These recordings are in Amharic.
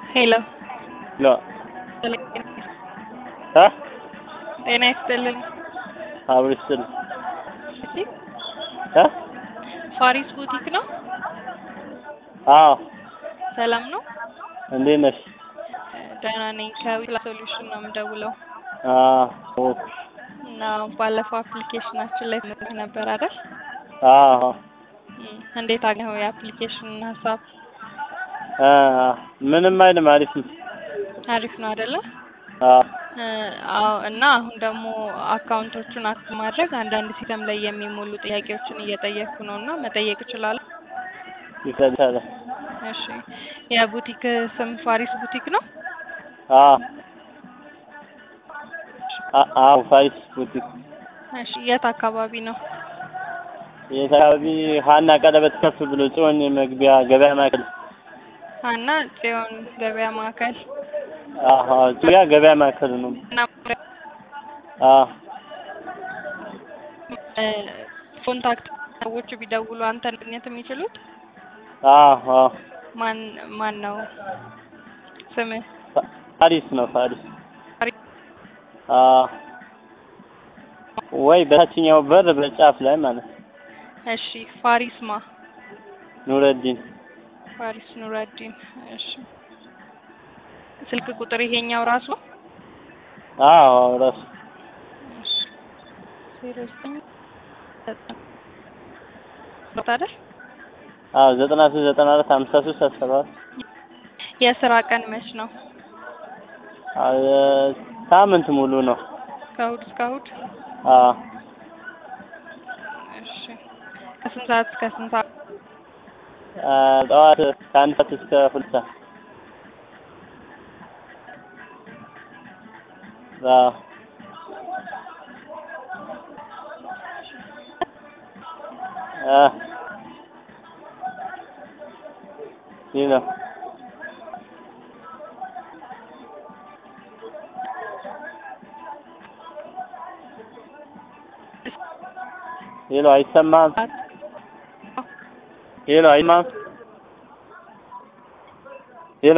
ሄሎ ሎ እ ጤና ይስጥልኝ። አብሮ ይስጥልኝ እሺ እ ፋሪስ ቡቲክ ነው? አዎ ሰላም ነው? እንዴት ነሽ? ደህና ነኝ። ከዊላ ሶሉሽን ነው የምደውለው አዎ እና ባለፈው አፕሊኬሽናችን ላይ ትምህርት ነበር አይደል? አዎ እም፣ እንዴት አገኘኸው የአፕሊኬሽን ሀሳብ? እ ምንም አይልም አሪፍ ነው። አሪፍ ነው አይደለ? አዎ እ፣ አዎ እና አሁን ደግሞ አካውንቶቹን አክት ማድረግ አንዳንድ ሲስተም ላይ የሚሞሉ ጥያቄዎችን እየጠየቅኩ ነው እና መጠየቅ እችላለሁ? ይቻላል። እሺ የቡቲክ ስም ፋሪስ ቡቲክ ነው? አዎ አ- አዎ ፋሪስ ቡቲክ እሺ የት አካባቢ ነው? የት አካባቢ? ሀና ቀለበት ከፍ ብሎ ጽዮን መግቢያ ገበያ ማዕከል ሀና ጽዮን ገበያ ማዕከል አዎ ጽያ ገበያ ማዕከል ነው። እና አዎ እ፣ ኮንታክት ሰዎች ቢደውሉ አንተን ማግኘት የሚችሉት አዎ አዎ ማን ማን ነው ስምህ? ፋ- ፋሪስ ነው ፋሪስ ፋሪስ አዎ ወይ በታችኛው በር በጫፍ ላይ ማለት ነው። እሺ ፋሪስ ማ ኑረዲን ፋሪስ ኑረዲን እሺ ስልክ ቁጥር ይሄኛው ራሱ ነው? አዎ ራሱ እሺ ዜሮ ዘጠኝ ዘጠና አይደል? አዎ ዘጠና ሶስት ዘጠና አራት ሀምሳ ሶስት አስራ ሰባት የስራ ቀን መች ነው? አዎ ሳምንት ሙሉ ነው። ከእሑድ እስከ እሑድ? አዎ እሺ ከስንት ሰዓት እስከ ስንት ሰዓት? አ፣ ጠዋት ከአንድ ሰዓት እስከ ሁለት ሰዓት አዎ አ ይህ ነው ሄሎ አይሰማም ሄሎ አይሰማም ሄሎ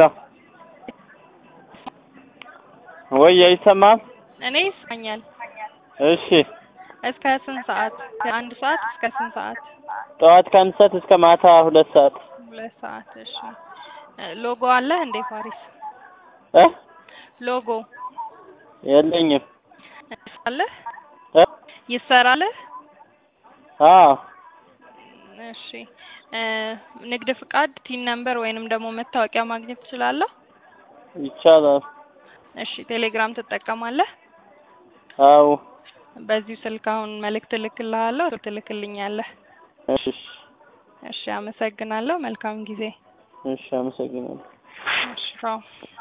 ወይ አይሰማም እኔ ይስማኛል። እሺ እስከ ስንት ሰዓት? ከአንድ ሰዓት እስከ ስንት ሰዓት? ጠዋት ከአንድ ሰዓት እስከ ማታ ሁለት ሰዓት ሁለት ሰዓት። እሺ እ፣ ሎጎ አለህ እንዴ ፋሪስ? እ ሎጎ የለኝም አለህ? እ ይሰራልህ? አዎ እሺ እ፣ ንግድ ፍቃድ፣ ቲን ነምበር ወይንም ደግሞ መታወቂያ ማግኘት ትችላለህ? ይቻላል እሺ ቴሌግራም ትጠቀማለህ? አዎ በዚሁ ስልክ አሁን መልእክት እልክልሃለሁ፣ ትልክልኛለህ። እሺ እሺ አመሰግናለሁ። መልካም ጊዜ። እሺ አመሰግናለሁ እሺ ቻው።